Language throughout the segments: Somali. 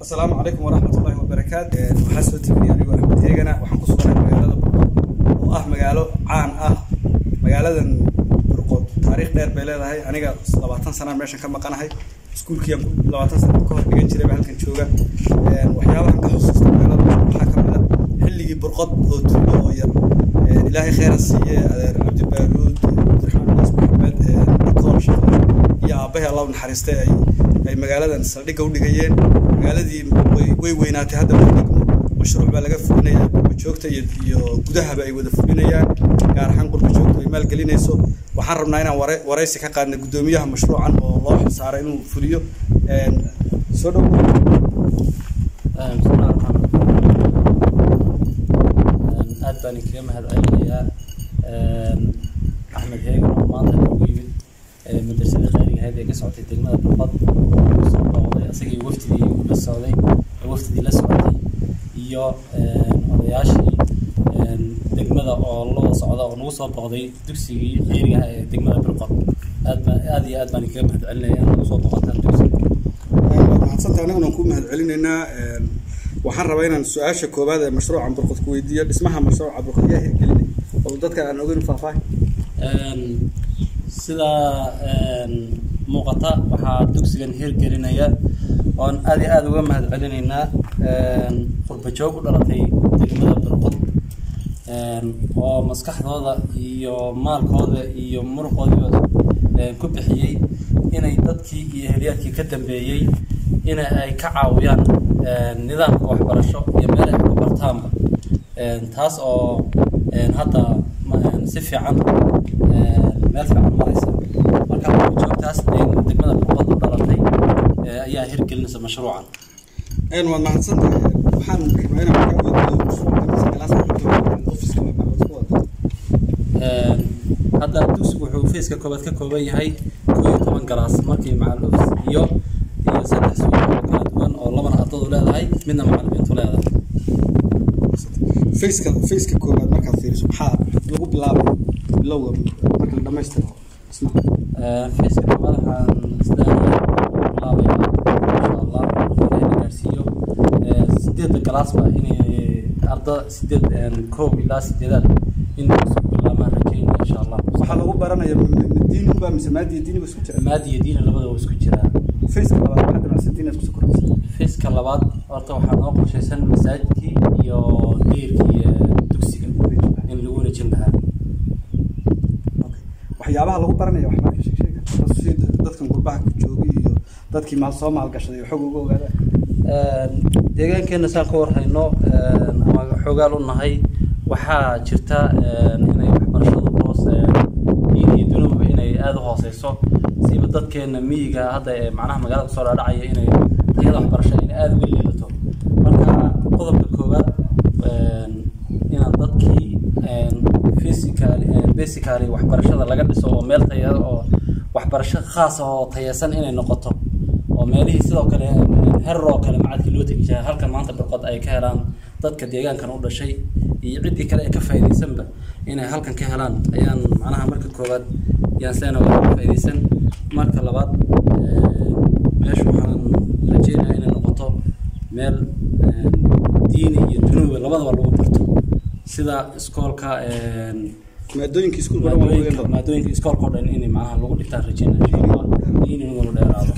asalaamu calaykum waraxmatullaahi wabarakaatu waxaa soo tegay anigoo axmed heegana waxaan ku suganahay magaalada burqod oo ah magaalo caan ah magaaladan burqod taariikh dheer bay leedahay aniga labaatan sanaan meeshan ka maqanahay iskuulkiiaan labaatan sana ka hor dhigan jiray baa halkan jooga waxyaabahan ka xusuusta magaalada waxaa ka mid a xilligii burqod oo tuulo oo yar ilaahay kheyra siiye adeer cabdibaaruud cabdiraxmaan naas maxamed nikool shaqle iyo aabbahay allah u naxariistay ay ay magaaladan saldhigga u dhigayeen magaaladii way way weynaatay hadda waa degmo mashruuc baa laga fulinaya qurba joogta iyo iyo gudahaba ay wada fulinayaan gaar ahaan qurba joogta ay maalgelinayso waxaan rabnaa inaan ware waraysi ka qaadna guddoomiyaha mashruucan oo loo xilsaaray inuu fuliyo soo dhow bismillahi raxmaan raxiim aad baan kaga mahadcelinayaa axmed heegan oo maanta noogu yimid madrasadii khayriga ahayd ee ka socotay degmada burqad soo booqday isagii wafdidii la socday wafdidii la socotay iyo odayaashii degmada oo la wada socda oo nagu soo booqday dugsigii khayriga ah ee degmada burqad aad baan aad iyo aad baan kaga mahadcelinaya in nagu soo booqataan dugsiga waad mahadsantahay anaguna ku mahadcelinaynaa waxaan rabaa inaan su-aasha koowaad ee mashruucan burqod ku weydiiyo dhismaha mashruuca burqod yaa hirgelinay oo dadka aan ogeyn faahfaahin sida muuqata waxaa dugsigan hirgelinaya oon aad iyo aada uga mahad celinaynaa qurba joog u dhalatay degmada burqod oo maskaxdooda iyo maalkooda iyo muruqoodiba ku bixiyey inay dadkii iyo heliyaadkii ka dambeeyey in ay ka caawiyaan nidaamka waxbarasho iyo meel ay ku bartaanba taas oo hadda si fiican meel fiican maraysa marka joogtaas degmada burqod u dhalatay ayaa hirgelinaysa mashruucan waad mahadsantahay waxaan rabaa inaan kaa weydiiyo mashruuca galaas ofiska hadda dugsigu wuxuu feeska koobaad ka kooban yahay koo iyo toban galaas markii macal ofis iyo iyo saddex suuq oo kala duwan oo labana ardadu leedahay midna macalimiintu leedahay faceka faceka koowaad markaad fiiriso maxaa lagu bilaabay bilowga marka la dhamaystiro dhismaha feeska koobaad waxaan isleeyahay bilaabaya insha allah inay la gaarsiiyo sideedda galaasba inay arda sideed koob ilaa sideedaad in isku bilaabaan rajeynaya insha allah waxaa lagu baranaya diin unbaa mise maadiya diini ba isku jira maadi iyo diina labadaba waa isku jiraa faceka labaad waxaa damacsantii inaad kusoo kordhisa feeska labaad horta waxaa noo qorshaysan masaajidkii iyo deyrkii dugsiga in lagu wareejin lahaa waxyaabaha lagu baranaya wax marka sheeg sheega si dadkan gurbaha ku joogay iyo dadkii maal soo maalgashaday oo xog uga ogaadaan deegaankeena saan ka warhayno ama xoogaal u nahay waxaa jirta inay waxbarashadu hoos diin iyo dunuba inay aada u hooseyso siba dadkeena miyiga hadda ee macnaha magaalada kusoo dhaadhacaya inay tayada waxbarasho inay aada uga liilato marka qodobka koowaad inaan dadkii physical basically waxbarashada laga dhiso oo meel taya oo waxbarasho khaas ah oo tayeysan inay noqoto oo meelihii sidoo kale herar oo kale macadkii loo tegi jiray halkan maanta birqod ay ka helaan dadka deegaankan u dhashay iyo ciddii kale ee ka faa'iidaysanba inay halkan ka helaan ayaan macnaha marka koowaad yaan isleena waa ka faa'iidaysan marka labaad meesha waxaan rajeynayaa inay noqoto meel diini iyo dunuuba labadaba lagu barto sida iskoolka maadooyinka iskuulka dhan waa lagu maadooyinka maadooyinka iskoolka oo dhan inay macnaha lagu dhigtaan rajeynaya insha allah diini in lagu dheeraado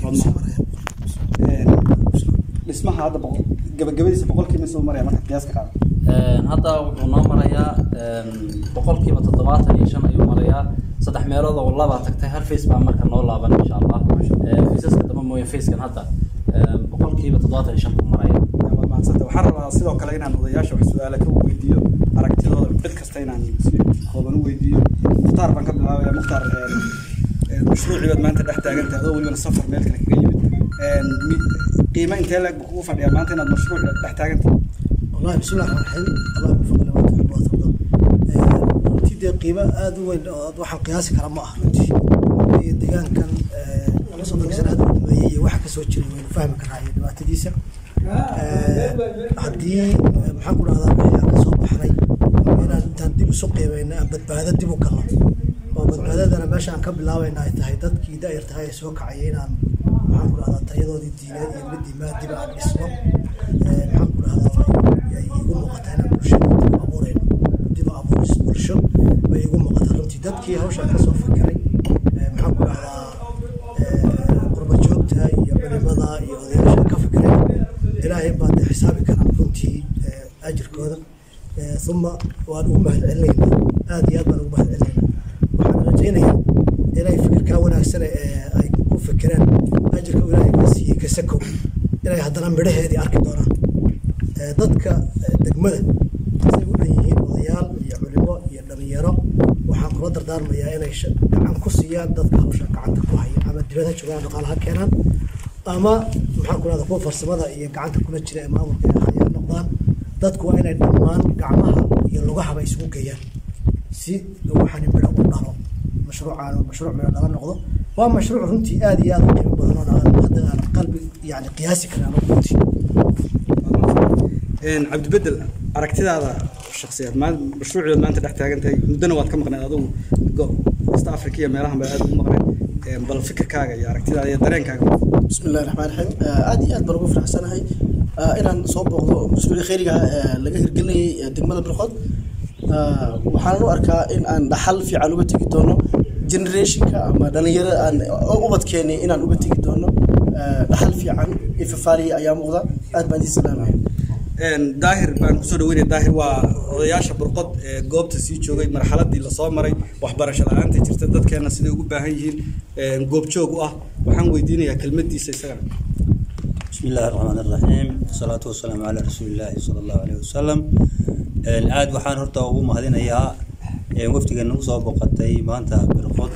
dhismaha hadda boqol gabagabadiisa boqolkiiba soo maraya marka qiyaaska qaado hadda wuxuu noo marayaa boqolkiiba toddobaatan iyo shan ayuu marayaa saddex meelood oo laba tagtay hal face baa marka noo laaban insha allah faceska damba mooye facekan hadda boqolkiiba toddobaatan iyo shan buu maraya waad mahadsanta waxaan rabaa sidoo kale inaan odayaasha wax su-aala ka weydiiyo aragtidooda cid kasta inaan si kooban u weydiiyo mukhtaar baan ka bilaabaya mukhtaar mashruucii baad maanta dhex taagantahay adoo welibana safar meel kale kaga yimid qiimo intee leeg buu kugu fadhiyaa maanta inaad mashruuc dhex taagantahay والله بسم الله الرحمن الرحيم الله يوفقنا ما تحب وترضى runtii dee qiimo aada u weyn oo waxaan qiyaasi kara ma aha runtii iyo deegaankan soddonka sana aada u dhameeyey iyo waxa kasoo jiray waynu fahmi karaa iyo dhibaatadiisa haddii maxaan ku dhahdaa wixii aan kasoo baxnay inaan intaan dib isu qiimayno aan badbaado dib u galno oo badbaadadana meesha aan ka bilaabayna ay tahay dadkii da-yar tahay ee soo kacaya inaan maxaan ku dhahdaa tayadoodii diineed iyo midii maadiba aan dhisno maxaan ku dhahdaa ay igu muuqataa inaan bulshada dib u abuurayno dib u abuuris bulsho bay igu muuqataa runtii dadkii hawshan ka soo fikiray maxaan ku dhahdaa qurba joogta iyo culimada iyo odayaasha ka fikiray ilaahay baa dee xisaabi karaa runtii ajirkooda uma waan ugu mahad celinaynaa aad iyo aad baan ugu mahad celinaynaa waxaan rajaynayaa inay fikirkaa wanaagsan ee ay ku fikireen ajirka uu ilaahay ka siiyey kasakow inay haddana midhaheedii arki doonaan dadka degmada say u dhan yihiin odayaal iyo culimo iyo dhalinyaro waxaan kula dardaarmayaa inay gacan ku siiyaan dadka hawsha gacanta ku haya ama dibadha joogaan dhaqaalaha keenaan ama maxaan ku rahda kuwa farsamada iyo gacanta kula jira ee maamulka ee hayaa noqdaan dadku waa inay dhammaan gacmaha iyo lugahaba isugu geeyaan si waxaan midho u dhalo mashruucaan mashruuc midho dhala noqdo waa mashruuc runtii aad iyo aad u qiimo badan oo aan hadda aan qalbi yani qiyaasi karin ama runtii cabdibedel aragtidaada shaksiyaad mashruucdood maanta dhex taagan tahay muddona waad ka maqneed adugu west africa iyo meelahan baa aad ugu maqneed bal fikirkaaga iyo aragtidaada iyo dareenkaaga بسم الله الرحمن الرحيم aad iyo aad baan ugu faraxsanahay inaan soo booqdo mashruuci khayriga laga hirgelinayay degmada birqod waxaan u arkaa in aan dhaxal fiican uga tegi doono generationka ama dhalinyarada aan ubadkeeni inaan uga tegi doono dhaxal fiican iyo fafaaliya ayaa muuqda aad baan idin salaamaya daahir baan kusoo dhaweynaya daahir waa odayaasha burqod ee goobta sii joogay marxaladii lasoo maray waxbarasho la-aanta jirta dadkeena siday ugu baahan yihiin goobjoog u ah waxaan weydiinayaa kelmadiisa isagana بسم الله الرحمن الرحيم والصلاة والسلام على رسول الله صلى الله عليه وسلم aad waxaan horta ugu mahadinayaa wafdiga nagu soo boqotay maanta birqod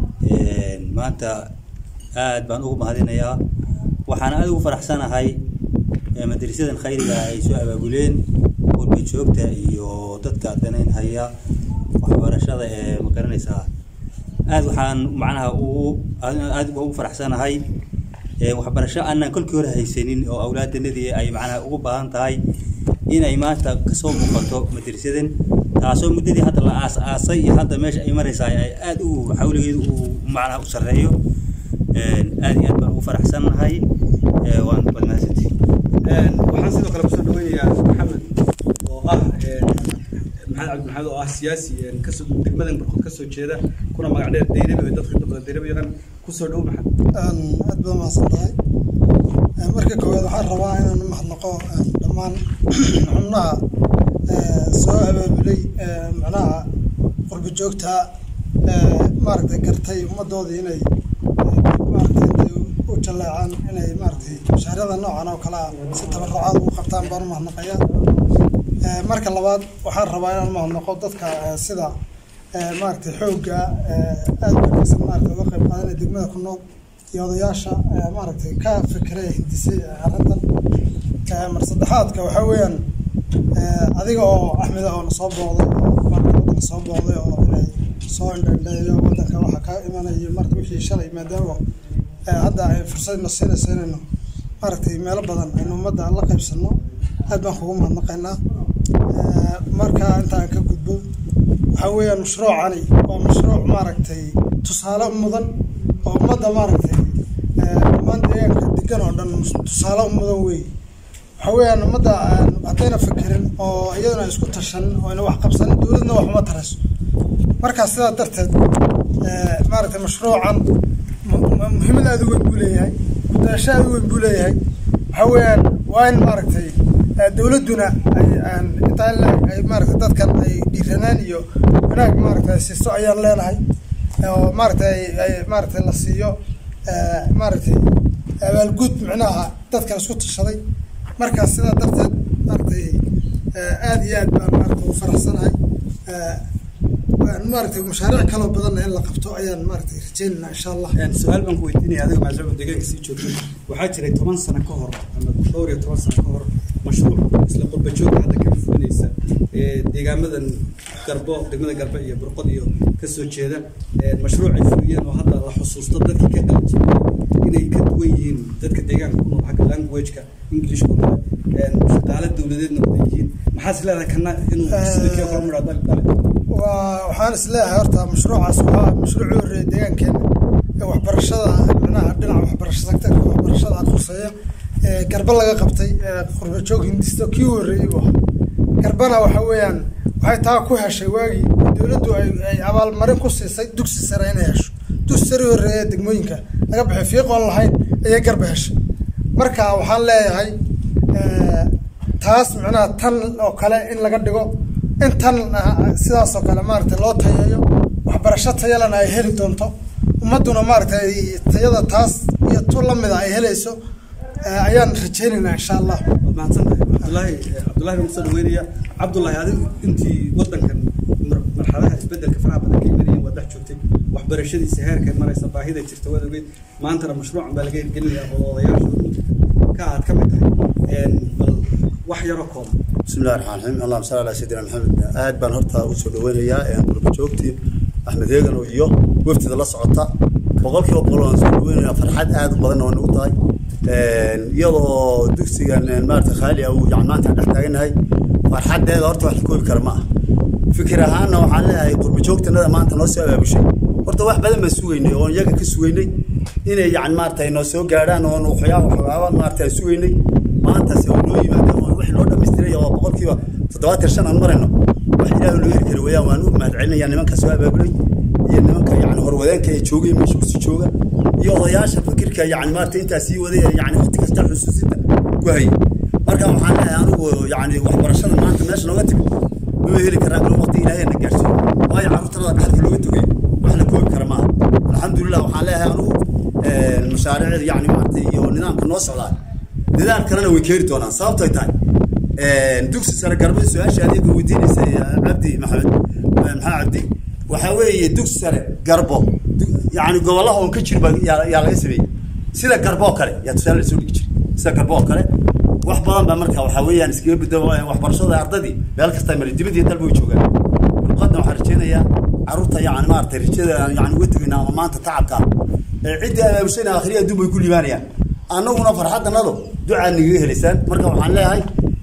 maanta aad baan ugu mahadinayaa waxaan aad ugu faraxsanahay madrasadan khayriga ay soo abaabuleen qurba joogta iyo dadka danayn haya waxbarashada ee ma garanaysaa aad waxaan macnaha ugu aad ugu faraxsanahay waxbarasho aanan kolkii hore haysanin oo awlaadanadii ay macnaha ugu baahan tahay inay maanta kasoo muuqato madrasadan taasoo muddadii hadda la aas aasay iyo hadda meesha ay maraysaa ay aad u xawligeedu uu macnaha u sarreeyo aad iyo aad baan ugu faraxsannahay waan badmahadsantihi waxaan sidoo kale kusoo dhaweynayaa maxamed oo ah maxamed cabdi maxamed oo ah siyaasi kasoo degmadan barkood kasoo jeeda kuna magac dheer dayrabi oo dadka inta badan dayrabi yaqaan kusoo dhow maxamed aad baa mahadsan tahay marka koowaad waxaan rabaa inaan mahadnaqo dhammaan xubnaha soo abaabulay macnaha qurba joogta maaragtay gartay ummadoodii inay maaragtay intay u jaleecaan inay maaragtay mashaariicda noocan oo kale ah si tabarucaad ugu qabtaan baan u mahadnaqayaa marka labaad waxaan rabaa inaan mahadnaqo dadka sida maaragtay xoogga aad wanaagsan maaragtay uga qayb qaadanaya degmada ku nool iyo odayaasha maaragtay ka fikiray hindisay arrintan mar saddexaadka waxaa weeyaan adiga oo axmeda oo nasoo booqday oo maaragtay waddanka soo booqday oo inay soo indhandheeyo waddanka waxa ka imanayo marka wixii shalay maadaama hadda ay fursadna siinayso inaynu maaragtay meelo badan aynu ummadda la qaybsanno aad baan kugu mahadnaqaynaa marka intaan ka gudbo waxaa weeyaan mashruucani waa mashruuc maaragtay tusaale mudan oo ummadda maaragtay dhammaan deegaanka degan oo dhan tusaale mudan weeye waxaa weeyaan ummadda haddayna fikirin oo iyaduna isku tashanin oo ayna wax qabsanin dowladna wax uma tarayso markaa sidaa darteed maaragtay mashruucan muhiimad aada u weyn buu leeyahay kudayasho aada u weyn buu leeyahay waxaa weeyaan waa in maaragtay dowladduna ay intaa ay maaragtay dadkan ay dhiiranaan iyo wanaag maaragtay ay siiso ayaan leenahay oo maaragtay ay maaragtay la siiyo maaragtay abaalguud micnaha dadkan isku tashaday markaas sidaa darteed maaragtay aada iyo aad baan maaragtay ugu faraxsanahay maaragtay mashaariic kaloo badanna in la qabto ayaan maaragtay rajeynaynaa insha allah su-aal baan ku weydiinaya adiga maadaama deegaanka sii joogtay waxaa jiray toban sano ka hor ama dhowr iyo toban sano ka hor mashruuc isla qurba joogka hadda ka fulinaysa deegaamadan garbo degmada garbe iyo burqod iyo kasoo jeeda mashruuc ay fuliyeen oo hadda la xusuusto dadkii ka qalin jiray inay ka duwan yihiin dadka deegaanka ku nool xagga languageka englishka oo kale shaqaale dowladeedna wada yihiin maxaa is leedahay kana inuu sida kii kale mudhaa dali dali waa waxaan is leeyahay horta mashruucaas waa mashruucii horreeyay deegaankeena ee waxbarashada micnaha dhinaca waxbarasho sectorka khuseeya ee garba laga qabtay ee qurba joog hindisto kii u horreeyey buu ahaa garbana waxa weeyaan waxay taa ku heshay waagii dowladdu ay ay abaalmarin ku siisay dugsi sare inay hesho dugsi sare horreeya ee degmooyinka laga bixi fiiqoon lahayn ayay garba heshay marka waxaan leeyahay eh, taas micnaha tan oo kale in laga dhigo in tan ah, sidaas oo kale maaragtay loo tayeeyo waxbarasho tayalana ay heli doonto ummadduna maaragtay tayada taas iyo tu lamida ay helayso eh, ayaan rajaynaynaa insha allah waad mahadsantahay cabdullaahi eh, cabdullaahi baan kusoo dhaweynaya cabdullaahi adigu intii wadankan mar- marxaladaha isbedelka faraha badan ka imanayeen waad dhex joogtay waxbarashadiisa heerkay maraysa baahida jirta waad ogeyd maantana mashruucan baa laga hirgelinaya oo odayaashoodu ka aad ka mid tahay Een, bal wax yaroo kooban بسم الله الرحمن الرحيم اللهم صل على سيدنا محمد aad baan horta u soo dhaweynayaa ee gurba joogtii axmed heegan iyo wafdida la socota boqolkiiba boqol waan soo dhaweynayaa farxad aad u badan oo nagu tahay iyadoo dugsigan maarata khaali ah uu yani maanta dhex taaganahay farxadeeda horta wax la koobi kara ma aha fikir ahaanna waxaan leeyahay gurba joogtanada maanta noo soo abaabushay horta wax badan baan sugeynay oon iyaga ka sugeynay inay yani maarata noo soo gaadhaan oon waxyaaba waxyaaba maarata aan sugeynay maantase oo noo yimaadeen oo wixii loo dhamaystiray oo boqolkiiba toddobaatan shan aan marayno wax ilaahu laga heli kari weeyaan waan u mahadcelinayaa nimanka soo abaabulay iyo nimanka yani horwadeenka ee joogay meesha kusii jooga iyo odayaasha fikirka yani maarata intaa sii waday ee yani waqti kasta xusuusinta ku hayay marka waxaan leeyahay anigu yani waxbarashada maanta meesha nooga timi mama heli karaan kalo waqti ilaahay na gaarsiiyo waayo carruurtanada dhaxalka looga togay wax la koobi kara maaha alxamdulilah waxaan leeyahay anigu mashaariicda yani maarata iyo nidaamka noo socdaa dadaal kalena way keeni doonaan sababtoy tahay dugsi sare garbada su-aasha adeega weydiinaysa cabdi maxamed maxaa cabdi waxaa weeye dugsi sare garbo yani gobolaha oon ka jir baa yaa yaa laga sameeyey sida garbo oo kale yaa tusaale lasoo dhigi jiray sida garbo oo kale wax badan baa marka waxaa weeyaan iskaga bedelo waxbarashada ardadii meel kasta mari dibadii dalba way joogaan luqadna waxaan rajeynayaa carruurta yani maaragtay rajada yani uga tegayna ama maanta tacabka ee ciddii abaabushayna akhriya adduun bay ku liibaanayaan annaguna farxaddanado ducaad nagaga helaysaan marka waxaan leeyahay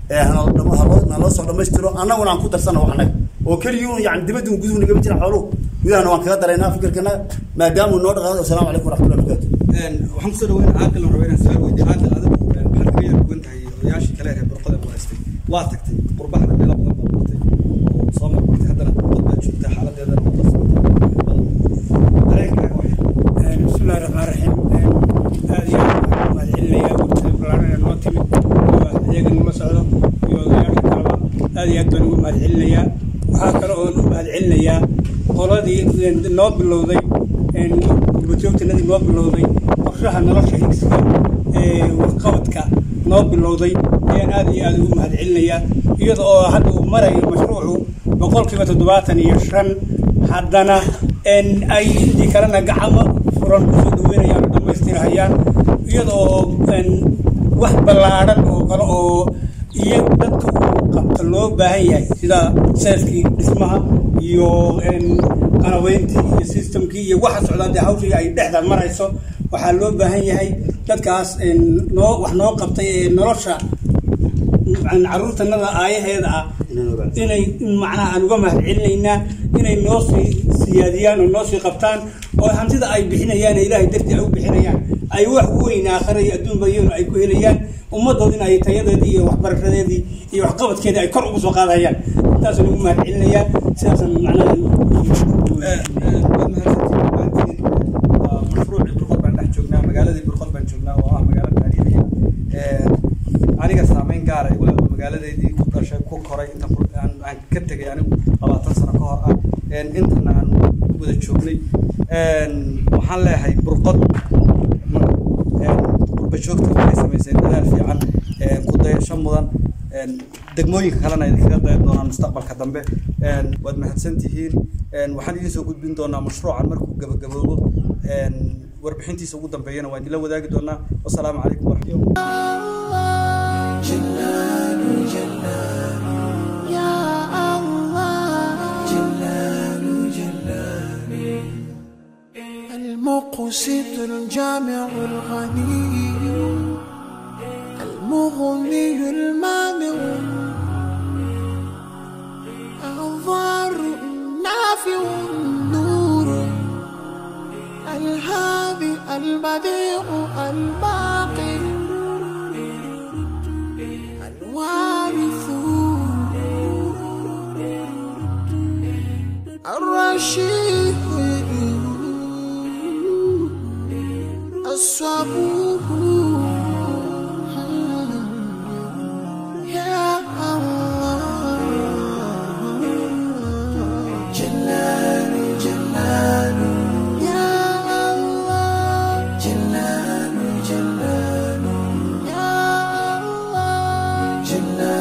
naloo soo dhammaystiro annaguna aan ku darsana wax annaga oo keligii yani dibaddi guduhu nagama jira xooluhu gudahana waan kaga daraynaa fikirkanaga maadaamuu noo dhaqaado asalaamu calaykum waraxmatullahi wabarakatu waxaan kusoo dhaweyn caaqil aan rabaa inaan su-aal weydiyo caaqil adigu maxaad kaga yar duwan tahay odayaashii kale ee burqada waraystay waa tagtay qurbahana meelo badan baad martay oo soo marmartay haddana qurbad baad joogtaa xaaladeedana waa la socotay bal dareenkaaga wax بسم الله الرحمن الرحيم هذه مال عليا وبلارنا نoo timid iyaga nima socdo iyo odayaasha kaleba aad iyo aad baan ugu mahad celinayaa waxaa kale oon u mahad celinayaa qoladii noo bilowday gurbajoogtanadii noo bilowday qorshaha nolosha higsiga ee waxqabadka noo bilowday ayaan aad iyo aad ugu mahad celinayaa iyada oo hadda uu marayo mashruucu boqolkiiba toddobaatan iyo shan haddana ay intii kalena gacamo furan kusoo dhaweynayaan oo dhammaystirhayaan iyada oo wax ballaadhan oo kale oo iyo dadka uu qabta loo baahan yahay sida seelkii dhismaha iyo qanaweyntii iyo systemkii iyo waxa socdaa dee hawshii ay dhexda marayso waxaa loo baahan yahay dadkaas noo wax noo qabtay ee nolosha caruurtanada aayaheeda ah inay macnaha aan uga mahad celinaynaa inay noo sii siyaadiyaan oo noo sii qabtaan oo hantida ay bixinayaan ee ilaahay dartii ay u bixinayaan ay wax weyn aakhira iyo adduunba iyaguna ay ku helayaan ummaddoodina ay tayadeedii iyo waxbarashadeedii iyo waxqabadkeedii ay kor ugu soo qaadayaan intaasaan ugu mahad celinayaa sidaasaan macnaha waad mahadsantihiin dhammaantiin mashruucii burqod baan dhex joognaa magaaladii burqod baan joognaa oo ah magaalo taariikhiya aniga saameyn gaara igu leedo magaaladeydii ku dhashay ku koray inta aan aan ka tegay anigu labaatan sano ka hor ah intana aan wada joognay waxaan leeyahay burqod gurba joogta waxay samayseen dadaal fiican ku dayasho mudan degmooyinka kalena idinkaga dayan doonaan mustaqbalka dambe waad mahadsan tihiin waxaan idiin soo gudbin doonaa mashruucan markuu gabagaboobo warbixintiisa ugu dambeeyana waan idinla wadaagi doonaa wasalaamu calaykum waraxmatullahi جلال جلال يا الله جلال جلال المقسط الجامع الغني المغني المانع الضار النافع النور الهادي البديع الباقي الرشيد الصبور يا الله جلال جلال يا الله جلال جلال يا الله جلال